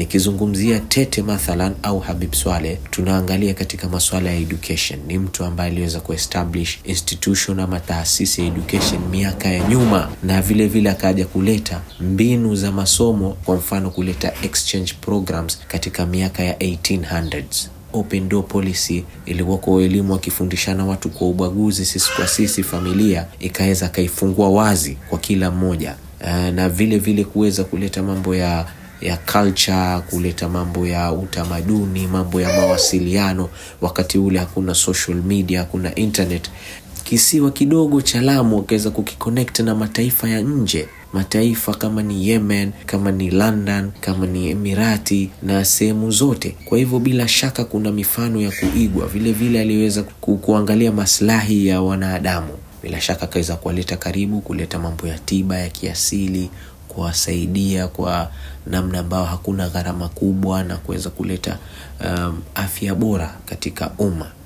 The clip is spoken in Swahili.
nikizungumzia Tete mathalan au Habib Swaleh, tunaangalia katika masuala ya education. Ni mtu ambaye aliweza kuestablish institution ama taasisi ya education miaka ya nyuma, na vile vile akaja kuleta mbinu za masomo, kwa mfano kuleta exchange programs katika miaka ya 1800s open door policy ilikuwa kwa elimu wakifundishana watu kwa ubaguzi, sisi kwa sisi, familia ikaweza kaifungua wazi kwa kila mmoja uh, na vile vile kuweza kuleta mambo ya ya culture, kuleta mambo ya utamaduni, mambo ya mawasiliano. Wakati ule hakuna social media, hakuna internet. Kisiwa kidogo cha Lamu wakaweza kukiconnect na mataifa ya nje mataifa kama ni Yemen, kama ni London, kama ni Emirati na sehemu zote. Kwa hivyo bila shaka kuna mifano ya kuigwa. Vile vile aliweza ku, kuangalia maslahi ya wanadamu, bila shaka akaweza kuwaleta karibu, kuleta mambo ya tiba ya kiasili, kuwasaidia kwa namna ambayo hakuna gharama kubwa na kuweza kuleta um, afya bora katika umma.